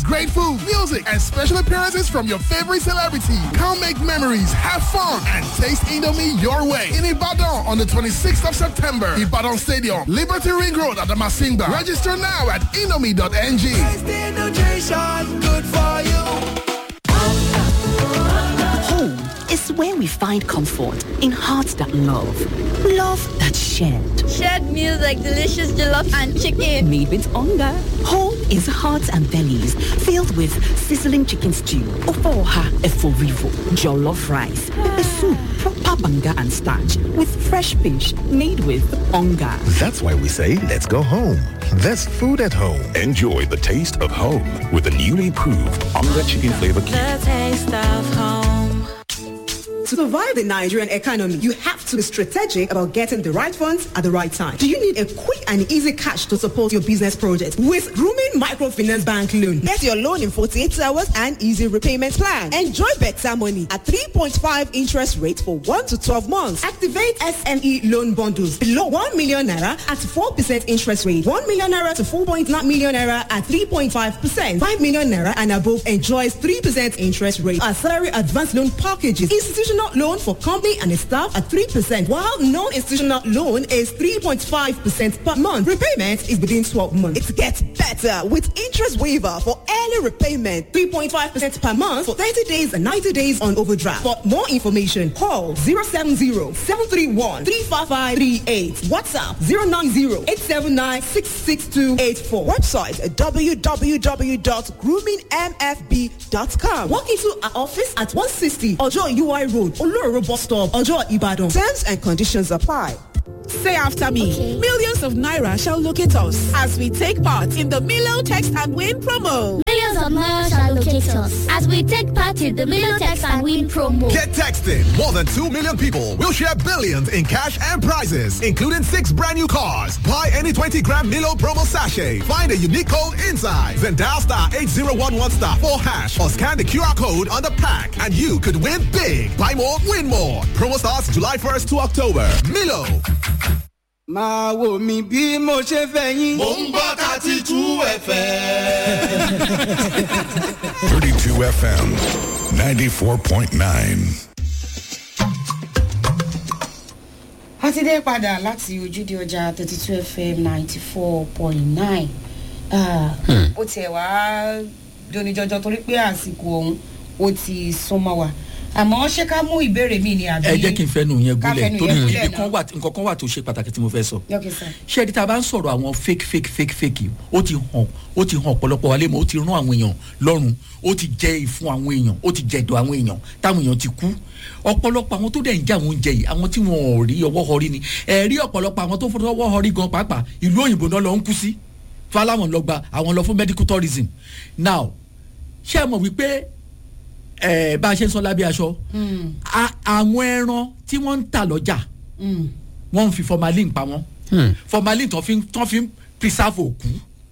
great food, music, and special appearances from your favorite celebrity. Come make memories, have fun, and taste Indomie your way. In Ibadan on the 26th of September, Ibadan Stadium, Liberty Ring Road at the Masinga. Register now at indomie.ng. good for you. Home is where we find comfort in hearts that love, love that shared. Shared meals like delicious jollof and chicken. Made with hunger. Home is hearts and bellies filled with sizzling chicken stew, ofoha eforivo, jollof rice, pepper soup, proper banga and starch with fresh fish made with hunger. That's why we say let's go home. There's food at home. Enjoy the taste of home with the newly proved Onga Chicken Flavor Cube. The taste of home. To survive the Nigerian economy, you have to be strategic about getting the right funds at the right time. Do you need a quick and easy cash to support your business project? With Grooming Microfinance Bank Loan, get your loan in 48 hours and easy repayment plan. Enjoy better money at 3.5 interest rate for 1 to 12 months. Activate SME loan bundles below 1 million naira at 4% interest rate. 1 million naira to 4.9 million naira at 3.5%. 5 million naira and above enjoys 3% interest rate. Our salary advance loan packages. Institutional loan for company and staff at 3%, while non-institutional loan is 3.5% per month. Repayment is within 12 months. It gets better with interest waiver for early repayment. 3.5% per month for 30 days and 90 days on overdraft. For more information, call 070-731-35538. WhatsApp 090-879-66284. Website www.groomingmfb.com. Walk into our office at 160 Ojo UI Road, Oloro Bus Stop, Ojo Ibadan. Terms and conditions apply. Say after me. Millions of Naira shall locate us as we take part in the Milo Text and Win promo. Millions of Naira shall locate us as we take part in the Milo Text and Win promo. Get texting. More than 2 million people will share billions in cash and prizes, including six brand new cars. Buy any 20 gram Milo promo sachet. Find a unique code inside. Then dial star 8011 star 4 hash or scan the QR code on the pack and you could win big. Buy more, win more. Promo starts July 1st to October. Milo. máa wò mí bí mo ṣe fẹ́ yín. mò ń gbọ́ thirty two fm. 32 FM 94.9. a ti dé padà láti ojúde ọjà thirty two fm ninety four point nine ó tiẹ̀ wá doni jọjọ torí pé àsìkò ọ̀hún ó ti súnmọ́ wa àmọ́ ṣé ká mú ìbéèrè mi ni àbí. ẹ jẹ́ kí n fẹ́nu yẹn ká gúnlẹ̀ fẹ́nu torí yẹn gúnlẹ̀ ibi kan wà nǹkan kan wà tó ṣe pàtàkì tí mo fẹ́ sọ. Okay, sir. ṣé ẹni tá a bá ń sọ̀rọ̀ àwọn fake fake fake fake yìí ó ti hàn ó ti hàn ọ̀pọ̀lọpọ̀ wa lémọ̀ ó ti rán àwọn èèyàn lọ́rùn ó ti jẹ ìfun àwọn èèyàn ó ti jẹ ẹ̀dọ̀ àwọn èèyàn táwọn èèyàn ti kú ọ̀pọ̀lọpọ̀ àwọn tó dẹ̀ ń jẹ àwọn oúnjẹ yìí àwọn tí wọn ò rí ọwọ́ họrí ni ẹ̀ rí ọ̀pọ̀lọpọ̀ àwọn tó fọwọ́ họrí gan pàápàá ìlú òyìnbó náà lọ ń kú sí fáláwọn lọ gba àwọn lọ fún medical tourism now ṣé ẹ mọ̀ wípé ẹ̀ bá a ṣe ń sọ lábẹ́ aṣọ a- àwọn ẹran tí wọ́n ń tà lọ́jà wọ́n ń fi formalin pa wọ́n formalin tó fi ń- tó fi ń preserve òkú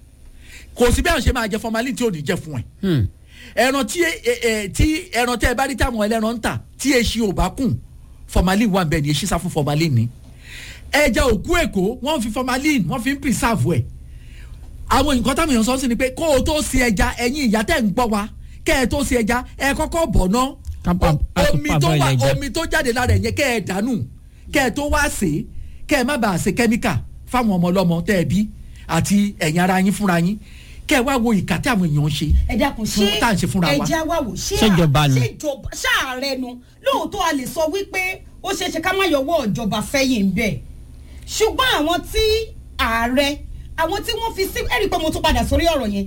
kò sí bí àwọn ṣe máa jẹ formalin tí ò ní jẹ fún ẹ ẹran tí ẹ- ẹ- ẹ- tí ẹran tẹ ẹ bá rí táwọn ẹlẹ́ran ń tà tí eṣi ò bá kùn formalin wà bẹ́ẹ̀ ni eṣi sá fún formalin ni ẹja òkú èkó wọ́n fi formalin wọ́n fi ń preserve ẹ̀ àwọn nǹkan táwọn èèyàn sọ sí ni pé kó o tó se ẹja ẹ̀yin ìyá tẹ̀ ń gbọ́ wa kẹ́ ẹ tó se ẹja ẹ kọ́kọ́ bọ̀ ná omi tó wà omi tó jáde lára ẹ̀ yẹn kẹ́ ẹ dànù kẹ́ ẹ tó wá sè é kẹ́ ẹ má bàa ṣe kẹ́míkà fáwọn ọmọ ọlọ́mọ tẹ́ ẹ bí àti ẹ̀yin ara yín fúnra yín kẹ́ ẹ wá wo ìkà tí àwọn èèyàn ń ṣe ẹ dákun fún ṣé tá à ń ṣe fúnra wa. ẹjẹ wa wò ṣé Ṣèjọba ni. ṣèjọba ṣàárẹ̀ nu lóòótọ́ a lè sọ wípé ó ṣeé ṣe ká má yọwọ́ ìjọba fẹ́yìn bẹ́ẹ̀ ṣùgbọ́n àwọn tí ààrẹ àwọn tí wọ́n fi sí ẹ̀rí pé mo tún padà sórí ọ̀rọ̀ yẹn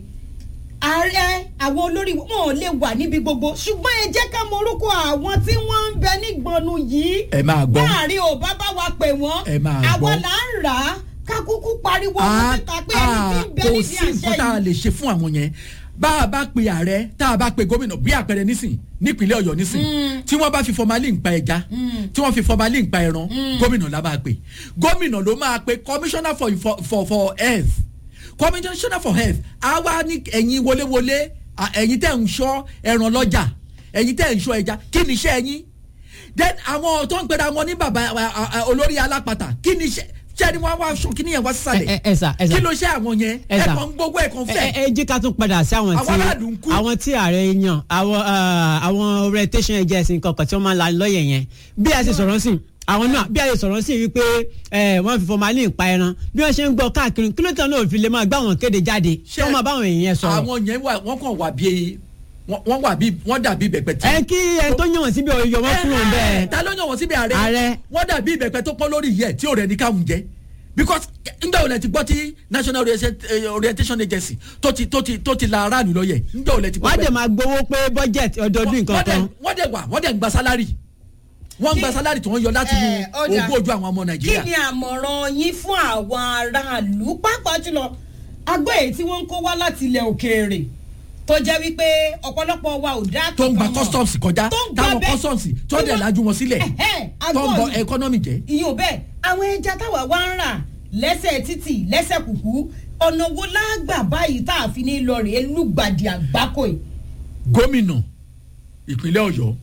ààrẹ àwọn olórí wọn ò lè wà níbi gbogbo ṣùgbọ́n ẹ jẹ́ ká mọ orúkọ àwọn tí wọ́n ń bẹ nígbọnú yìí ẹ máa gbọ́ láàrin ò bá bá wa pè wọ́n Ẹ máa àwa gbọ́. là ń rà á ká kúkú pariwo Ah, wọn síta pé ẹni tí ah, ń bẹ kò nídìí sí àṣẹ nǹkan tá a yìí lè ṣe fún àwọn yẹn bá a bá pe ààrẹ tá a bá pe gómìnà bí àpẹẹrẹ nísìn nípínlẹ̀ ọ̀yọ́ nísìn tí wọ́n bá fi formalin pa ẹja tí wọ́n fi formalin pa ẹran gómìnà la máa pe gómìnà ló máa pe commissioner for for for, for health commissioner for health á wá ní ẹ̀yin wọléwọlé à, ẹ̀yin tẹ̀ ń ṣọ́ ẹran lọ́jà ẹ̀yin tẹ̀ ń ṣọ́ ẹja kí ni iṣẹ́ ẹ̀yin then àwọn tó ń pera wọn ní bàbá à, à, à, olórí alápàtà kí ni iṣẹ́ ṣé ẹni wọn wá aṣọ kí nìyẹn wá sísàlẹ̀ ẹ ẹ sà ẹ sà kí ló ṣe àwọn yẹn ẹ sà. ẹ̀kan gbogbo ẹ̀kan ẹ fẹ́ ẹ jí ká tún padà sí àwọn Àwọn aráàlú ń tí kú. àwọn tí ààrẹ yan àwọn eh, àwọn orientation agency kankan tí wọ́n máa ń la lọ́yẹ̀ yẹn bí a ṣe sọ̀rọ̀ sí àwọn náà bí a ṣe sọ̀rọ̀ sí wípé eh, wọ́n fi formalin pa ẹran bí wọ́n ṣe ń gbọ́ káàkiri kí ló tẹ̀ náà fi lè máa gbá àwọn kéde jáde tí wọ́n máa bá àwọn èèyàn sọ̀rọ̀. àwọn yẹn wà wọ́n kàn wà bí wọ́n wọ́n wà bí wọ́n dàbí ìbẹ̀pẹ̀ tí. ẹ kí ẹ tó yàn wọ́n síbi ọ̀yọ́ wọn kúrò ń bẹ́ẹ̀. ta ló yàn wọ́n síbi ààrẹ Ààrẹ. wọ́n dàbí ìbẹ̀pẹ̀ tó pọ́n lórí yẹ tí ò rẹ̀ ní káwọn jẹ́ because njẹ́ ò lẹ ti gbọ́ tí national Orientation- eh, orientation agency tó ti tó ti tó ti la aráàlú lọ́yẹ̀ njẹ́ ò lẹ ti gbọ́ wọ́n á bẹ́ẹ̀. dẹ̀ máa gbowó pé bọ́jẹ̀tì ọdọọdún nǹkan wọ́n dẹ̀ kan. wọ́n dẹ̀ wà wọ́n dẹ̀ ń gba sálárì wọ́n ń gba sálárì tí wọ́n yọ láti inú Eh, ó dà. ogún ojú àwọn ọmọ kí nàìjíríà. ni àmọ̀ràn yín fún àwọn aráàlú pàápàá jùlọ agbẹ́ èyí tí wọ́n ń kó wá láti ilẹ̀ òkèèrè tó jẹ́ wípé ọ̀pọ̀lọpọ̀ wa ò dá tó ń gba kankan mọ̀. customs kọjá tó ń gba táwọn bẹ́ẹ̀. customs tó dẹ̀ lajú wọn sílẹ̀ Ẹ̀hẹ́, tó ń bọ agbọ́n- economy jẹ́. ìyóò bẹ́ẹ̀ àwọn ẹja táwa wá ń rà lẹ́sẹ̀ títì lẹ́sẹ̀ kùkú ọ̀nà wo lágbà báyìí tá a fi ní lọ rèé lùgbàdì àgbákò yìí. gómìnà ìpínlẹ̀ ọ̀yọ́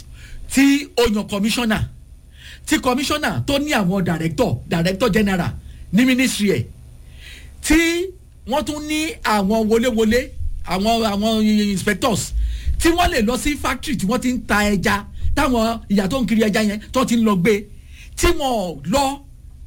tí ó yan kọmíṣánná tí kọmíṣánná tó ní àwọn dàrẹ́tọ̀ dàrẹ́tọ̀ general ní mínísírì ẹ̀ tí wọ́n tún ní àwọn wọléwọlé àwọn àwọn inspectors tí wọ́n lè lọ sí factory tí wọ́n ti ń ta ẹja táwọn ìyá tó ń kiri ẹja yẹn tó ti ń lọ gbé tí wọ́n lọ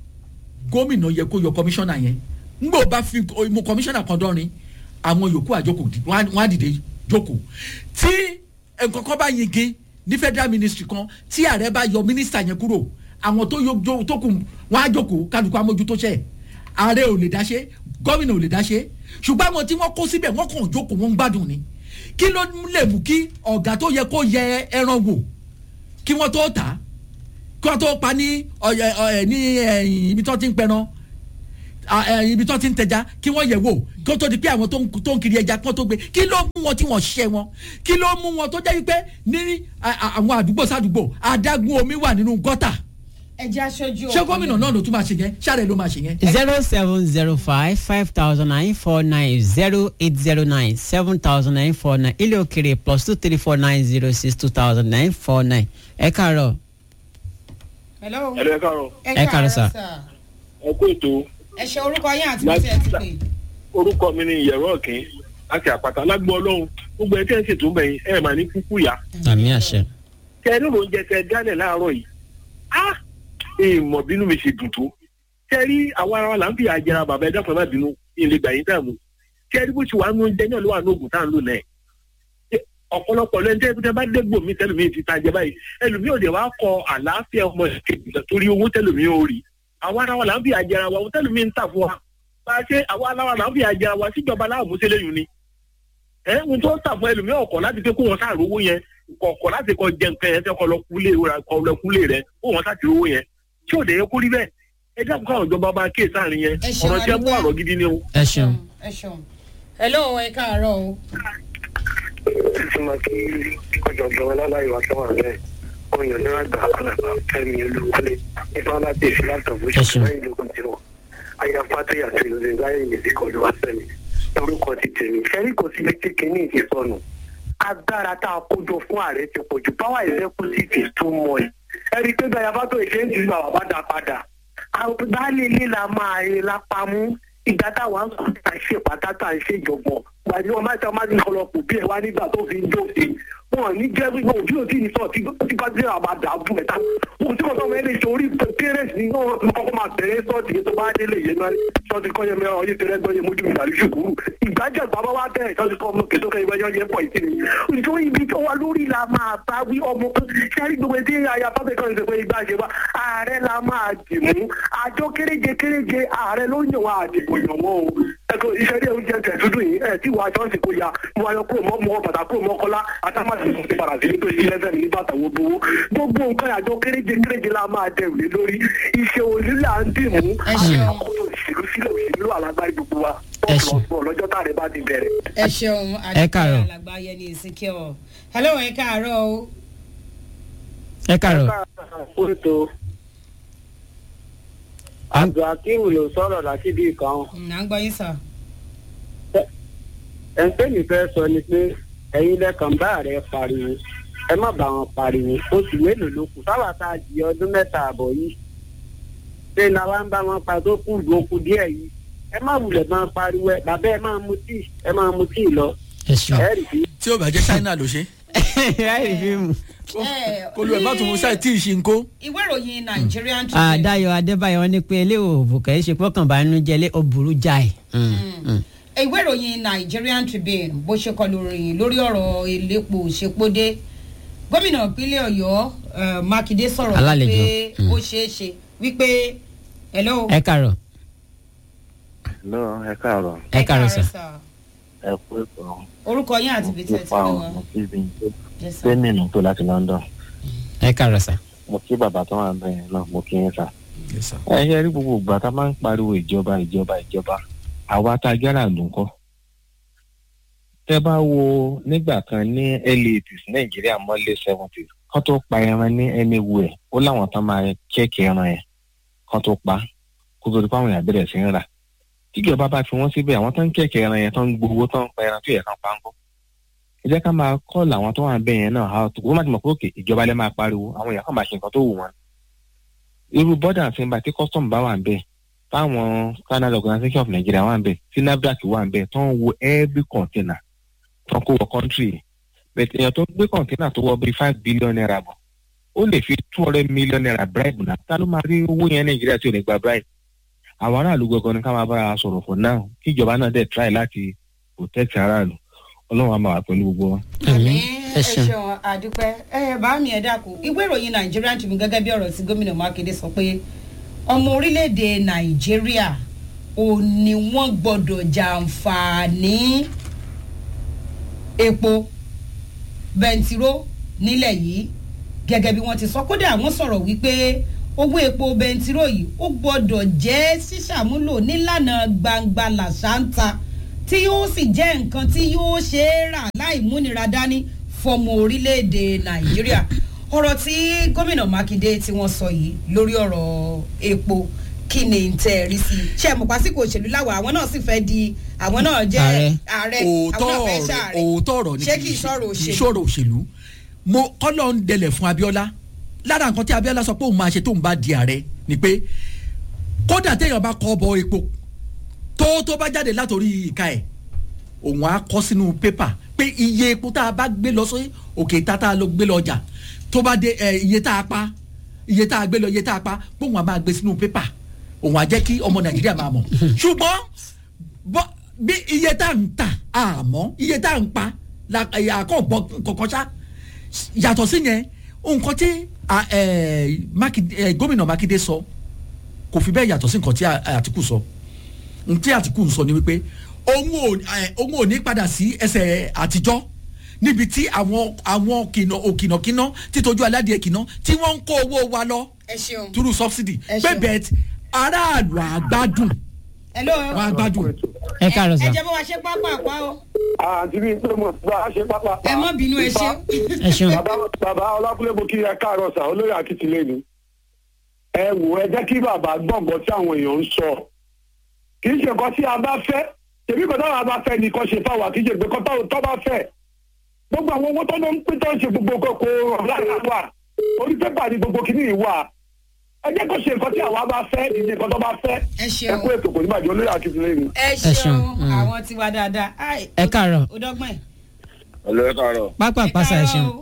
gómìnà yẹ kó yọ kọmíṣánná yẹn ngbò bá fi mú kọmíṣánná kan dọ́rin àwọn yòókù àjókòó di- wọ́n á- wọ́n á dìde jókòó tí nǹkan kan bá yege ní federal ministry kan tí ààrẹ bá yọ mínísítà yẹn kúrò àwọn tó yọ jó- tó kù wọ́n á jókòó kálukú amójútó ṣe ààrẹ ò lè dá ṣe gómìnà ò lè dá ṣe ṣùgbọ́n àwọn tí wọ́n kó síbẹ̀ wọ́n kàn jókòó wọ́n ń gbádùn ni kí ló lè mú kí ọ̀gá tó yẹ kó yẹ ẹran wò kí wọ́n tó tà á kí wọ́n tó pa ní ọ̀yẹ̀ ọ̀yẹ̀ ní ẹ̀yìn ibi tó ti ń pẹran à, ẹ, ibi tó ti ń tẹja kí wọ́n yẹ̀ wò kí ó tó di pé àwọn tó ń- tó ń kiri ẹja kí wọ́n tó gbé kí ló mú wọn tí wọ́n ṣẹ́ wọn kí ló mú wọn tó jẹ́ wípé ní à, à, àwọn àdúgbò sádùúgbò adágún omi wà nínú gọ́tà ẹjẹ́ aṣojú ṣé gómìnà náà ló tún máa ṣe yẹn ṣáàrẹ̀ ló máa ṣe yẹn. zero seven zero five five thousand nine four nine zero eight zero nine seven thousand nine four nine ilé òkèrè plus two three four nine zero six two thousand nine four nine ẹ káàárọ̀ hello. ẹ káàárọ̀. Ẹ káàárọ̀, sir. ẹ kú ètò ẹ ṣe orúkọ yín àti bí ẹ ti pè. orúkọ mi ni ìyẹ̀rọ ọ̀kín láti àpáta lágbó ọlọ́run gbogbo ẹ̀ tẹ́ ẹ ṣètò ń bẹ̀yìn ẹ̀ mà ní kúkú yá. àmì àṣẹ. tẹ ẹ nílò oúnjẹ tẹ ẹ dálẹ̀ láàárọ̀ yìí á èèmọ̀ bínú mi ṣe dùn tó tẹ ẹ rí àwọn ará wa là ń fi àjẹrà bàbá ẹ dáfọ̀ má bínú ilé gbà yín dààmú tẹ ẹ rí bó ṣe wà nínú oúnjẹ náà ló wà ní oògùn tá à ń lò náà Ẹ- ọ̀pọ̀lọpọ̀ lẹ́nu tẹ́ tẹ́ bá dégbò mi tẹ́lẹ̀mí ti ta jẹ báyìí ẹlòmí ò dé wá kọ àlàáfíà ọmọ ìkejì torí owó tẹ́lẹ̀mí ò rí àwọn ará wa là ń fi àjẹrà wa tẹ́lẹ̀mí ń tà fún wa bá a ṣe àwọn ará wa là ń fi àjẹrà wa síjọba láàmú sílẹ̀ yìí ni ẹ ń tó tà fún ẹlòmí ọkọ̀ láti pé kó wọn sáà rówó yẹn kọ̀ọ̀kọ̀ láti kọ jẹ nǹkan yẹn fẹ́ kọ lọ kúlé rẹ kọ lọ kúlé rẹ kó wọn sáà ti rówó yẹn tí ò dé yẹ kó rí bẹ́ẹ̀ ẹ dákun káwọn ìjọba bá kéè sáàrin yẹn Ẹ ṣeun, ọ̀rọ̀ tí ẹ mú adúpẹ́. àrọ̀ gidi ni o. ẹ ṣeun. ẹ ṣeun. hello ẹ káàárọ̀ o. ìtumọ̀ kí ọ̀jọ̀gbọ́n ọlọ́láyọ̀ àtọ́wà bẹ́ẹ̀ oyè ní àgbà alàgbà fẹ́mi olúwọlé nípa láti èsì látọ̀bù ṣùgbọ́n ìlú kan ti wọ̀ àyàfà tó yàtọ̀ ìlú ìgbáyé ìgbésí kọlu wá sẹ́mi orúkọ ti tèmi fẹ́rí kò sí létí kínní ìsọnù agbára tá a kójọ fún ààrẹ ti pọ̀ jù power executive is too much ẹ̀rí pé bẹ́ẹ̀ yàtọ̀ tó ìṣe ń ti gbà wà bá dá padà baálé ilé la máa rí lápá mú ìgbà táwọn ń sọ ṣe pàtàkì à ń ṣèjọgbọn gbàdí wọn máa ń sọ máa ń kọlọ kù bí ẹ wá nígbà tó fi ń dóde wọn ní jẹ́ wípé òbí òtí ní sọ tí tí bá dé àwọn àdá bù mẹ́ta wọn tí wọn sọ wọn lè ṣe orí pẹrẹsì ní wọn kọ́kọ́ máa bẹ̀rẹ̀ sọ́ọ̀tì tó bá délé yẹn náà sọ́ọ̀tì kọ́ yẹn mẹ́rin ọyẹ́ tẹ́lẹ̀ gbọ́yẹ mójú mi tàbí ṣùkúrú ìgbàjẹ́ bàbá wa bẹ̀rẹ̀ sọ́ọ̀tì kọ́ ọmọ kẹtọ́ kẹyìn wáyé yẹn pọ̀ ìtì ni nítorí ibi tó wà lórí la máa bá wí ọmọ sẹ́rí gbogbo tí aya fábẹ́ kan ṣe pé ìgbà ṣe wá ààrẹ la máa dì mú àjọ kéréje kéréje ààrẹ ló yàn wá àdìbò yàn wọ́n o ẹ̀kọ́ iṣẹ́ ilé oúnjẹ tẹ̀ dúdú yìí ẹ̀ tí wàá ṣọ́ọ̀ṣì kò ya mo ayọ̀ kúrò mọ́ mọ́ bàtà kúrò mọ́ kọ́lá àtàmásì kò sí padà sí ní tó sí lẹ́sẹ̀ ní bàtà wo gbowó gbogbo nǹkan àjọ kéréje kéréje la máa dẹrù lé lórí iṣẹ́ òní là ń dì mú àkókò ìṣèlú sílẹ̀ òṣèlú alágbárí gbogbo wa bọ́ọ̀lù lọ́jọ́ tá a rẹ̀ bá ti bẹ̀rẹ̀. ẹ ṣeun Ẹ káàárọ̀. alàgbà yẹni ìsìnkí ọ. hello ẹ káàárọ̀ o. ẹ káàárọ̀. kóòtù abdulhakeem ló sọ̀rọ̀ láti bí kan à ń gbọ́ yín sọ. ẹ̀ńtẹ́ mi fẹ́ sọ ni pé ẹ̀yin lẹ́kàn bá rẹ̀ pariwo ẹ má bá wọn pariwo oṣù mélòó ló kù sáwà tá a di ọdún mẹ́ta àbọ̀ yìí ṣé làwa ń bá wọn pa tó kù lókù díẹ̀ yìí ẹ má wulẹ̀ máa pariwo ẹ bàbá ẹ máa mu tíì ẹ máa mu tíì lọ. ẹ ṣeun. ẹ rí i. tí ó bá jẹ́ china ló ṣe. láì fi mu. kó ló ẹ̀ má tún mú sáì tí ì ṣe ń kó. ìwé ìròyìn nigerian tribune àdáyọ adébáyọ ní pé ilé òòbù kẹ́ ẹ́ ṣe pọ́kànbánújẹ́ lé ọ̀bùrú jáì. ìwé ìròyìn nigerian tribune bó ṣe kọ lórí lórí ọ̀rọ̀ elépo ṣepódé gómìnà ìpínlẹ̀ ọ̀yọ́ eh, mákindé sọ̀rọ̀ Alálejò. wípé ó ṣeé ṣe wípé hello. ẹ kàrọ̀ lọ ẹ káàárọ̀ ẹ kàrọ̀ sà. ẹ kú ètò orúkọ yín àti ibi tí ẹ ti nípa lé àwọn wọn. ibi Yes, sir. sẹ́mìnì tó láti london ẹ kàrọ̀ sà. mo kí bàbá tó wà bẹ́ẹ̀ náà mo kí yín sà. ẹ ṣe rí gbogbo ìgbà tá a máa ń pariwo ìjọba ìjọba ìjọba àwa tá a jára ló ń kọ́. tẹ́ bá wo nígbà kan ní early eighties nàìjíríà mọ́lé seventies kán tó pa ẹran ní anywhere ó láwọn tán máa kẹ́kẹ́ ẹran yẹn kán tó pa kó tó di pé àwọn èèyàn bẹ̀rẹ̀ sí ń rà tíjọba bá fi wọ́n síbẹ̀ àwọn tó ń kẹ̀kẹ́ ẹran yẹn tó ń gbowó tó ń pa ẹran tó yẹ kán pa ń kọ́ ẹ jẹ́ ká máa kọ́ làwọn tó wà bẹ́ẹ̀ yẹn náà how to wọ́n má ti mọ̀ pé òkè ìjọba lẹ́ máa pariwo àwọn èèyàn kàn máa ṣe nǹkan tó wù wọ́n irú bọ́dà àti ìgbà tí custom bá wà bẹ́ẹ̀ táwọn canada organisation of nigeria wà bẹ́ẹ̀ tí nafdac wà bẹ́ẹ̀ tó ń wo every container tó ń kó wọ country bẹ̀tẹ̀ èèyàn tó gbé container tó wọ bíi five billion naira bọ̀ ó lè fi two hundred million naira bribe náà ta ló máa rí owó yẹn nàìjíríà tí ò lè gba bribe àwọn aráàlú gangan ni ká máa bára wa sọ̀rọ̀ for now kí ìjọba náà dẹ̀ try láti protect aráàlú ọlọ́run á máa wà pẹ̀lú gbogbo wọn. ẹ ṣeun àdúpẹ́ ẹ bá mi ẹ̀ dàkú ìwé ìròyìn nigerian tribune gẹ́gẹ́ bí ọ̀rọ̀ tí gómìnà mákindé sọ pé ọmọ orílẹ̀-èdè nàìjíríà ò ní wọ́n gbọ́dọ̀ jàǹfààní epo bẹntiró nílẹ̀ yìí gẹ́gẹ́ bí wọ́n ti sọ kódà wọ́n sọ̀rọ̀ wípé owó epo bẹntiró yìí ó gbọ́dọ̀ jẹ́ ṣíṣàmúlò nílànà gbangba làṣántà tí yóò sì jẹ́ nǹkan tí yóò ṣe é rà láì múnira dání fọmọ orílẹ̀-èdè nàìjíríà ọ̀rọ̀ tí gómìnà mákindé tí wọ́n sọ yìí lórí ọ̀rọ̀ epo kí ni n tẹ́ ẹ rí sí i ṣé ẹ mọ̀ pásíkò òṣèlú láwa àwọn náà sì fẹ́ di àwọn náà jẹ́ ààrẹ àwọn náà fẹ́ ṣààrẹ òótọ́ ọ̀rọ̀ ni ṣé kì í sọ̀rọ̀ kì í òṣèlú sọ̀rọ̀ òṣèlú mo kọ́lọ́ ń dẹlẹ̀ fún abiola lára nǹkan tí abiola sọ pé òun máa ṣe tóun bá di ààrẹ ni pé kódà téèyàn bá kọ́ bọ epo tó tó bá jáde látòrí ìka ẹ̀ òun á kọ́ sínú pépà pé iye epo tá a bá gbé lọ sí òkè tá a lọ gbé lọ ọjà tó bá dé ẹ iye tá a pa iye tá a gbé lọ iye tá a pa pé òun á máa gbé sínú pépà òun á jẹ́ kí ọmọ nàìjíríà máa mọ̀ ṣùgbọ́n bọ́ bí iye tá à ń tà àmọ́ iye tá à ń pa la àkọ́gbọ́ kọ̀ọ̀kan ṣá yàtọ̀ sí yẹn nǹkan tí a, ẹ, Mákindé- ẹ, gómìnà mákindé sọ kò fi bẹ́ẹ̀ yàtọ̀ sí nǹkan tí a- àtìkù sọ n tí àtìkù ń sọ ni wípé òun ò ẹ, òun ò ní padà sí ẹsẹ̀ àtijọ́ níbi tí àwọn àwọn kìnà òkìnàkìnà títojú aládìẹ kìnà tí wọ́n ń kó owó wa lọ ẹ ṣeun through subsidy Ẹ pé ṣeun. bẹ́ẹ̀ aráàlú àgbádùn hello wọn àgbádùn. ẹ káàárọ̀ ẹ sà. jẹ́ bó wa ṣe pápá àpá o àǹtí mi pé mo bá a ṣe pápá. ẹ mọ́ bínú ẹ ṣe. ẹ ṣeun. bàbá bàbá ọlákúlẹ̀ mo kí ẹ káàárọ̀ sà olóyè akíntìlẹ̀ ni. ẹ wò ẹ jẹ́ kí bàbá gbọ̀ngàn tí àwọn èèyàn ń sọ. kì í ṣe nǹkan tí a bá fẹ́ tèmi kan táwọn bá fẹ́ nìkan ṣe fáwọn kì í ṣe pé kan táwọn tó bá fẹ́. gbogbo àwọn owó tó ló ń pín tó ń ṣe gbogbo kókó ọ̀láyà wà orí pépà ni gbogbo kìíní wà. ẹ jẹ́ kó ṣe nǹkan tí àwa bá fẹ́ ìdí nǹkan tó bá fẹ́. ẹ ṣeun. ẹ kú ètò kò ní bàjẹ́ olóyè akíntìlẹ̀ ni. ẹ ṣeun. ṣeun Mm. àwọn tiwa dáadáa Ai, ẹ káàárọ̀ ó dọ́gbọ́n ẹ̀. ọlọ́yẹ káàárọ̀ pápá pàṣẹ ẹ ṣeun.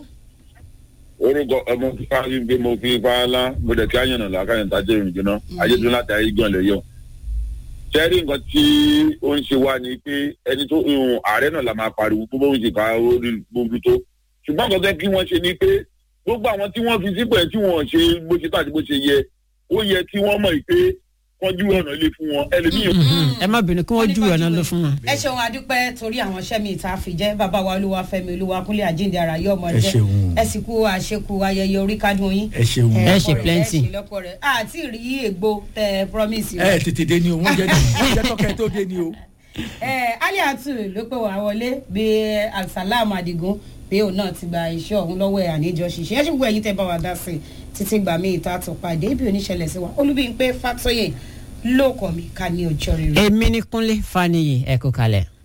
orúkọ ọmọ fífa wípé mo fi ipá ńlá mo dẹ̀ kí àyànnà làákàyàn tájẹ́ ìrìn jìnnà ayédùn láti ayé gan lè yọ. sẹ́rí nǹkan tí ó ń ṣe wá ni pé ẹni tó ìhùn ààrẹ náà la máa pariwo bó bóun ṣe ká orí gbogbo tó ṣùgbọ́n nǹkan tẹ́ kí wọ́n ṣe ni pé gbogbo àwọn tí wọ́n fi sípò ẹ̀ tí wọ́n ṣe bó ṣe tó àti bó ṣe yẹ ó yẹ kí wọ́n mọ̀ pé wọ́n jú ọ̀nà ilé fún wọn ẹlòmíì ẹ má bínú kí wọ́n ju ọ̀nà lọ fún wọn. ẹ ṣeun adúpẹ́ torí àwọn iṣẹ́ mi ìta fi jẹ́ bàbá wa olúwa fẹ́mi olúwa kúnlé àjíǹde ara yóò mọ Ẹ jẹ́ ṣeun. ẹ sì kú àṣekú ayẹyẹ orí kádùn yín. ẹ ṣeun. Ẹ ṣe ọ̀pọ̀ rẹ̀, plenty. ẹ ṣe lọ́pọ̀ rẹ̀ àti rí ègbò tẹ promise ẹ tètè dé ni o wọ́n jẹ́ wọ́n jẹ́ tọ́kẹ́ tó dé ni o. ẹ aliatu ló pè wá wọlé bí alsalam adigun bí òun náà ti gba iṣẹ́ ọ̀hún lọ́wọ́ ẹ̀ àníjọ ṣiṣẹ́ ẹ ṣùgbọ́n ẹ̀yin tẹ́ bá wa dá sí i títí gbà mí ìta tó pàdé bí oníṣẹ̀lẹ̀ sí wa olúbíyìn pé fatoyè ló kọ̀ mí ká ní ọjọ́ rere. èmi ní kúnlé faniyi ẹ kú kalẹ̀.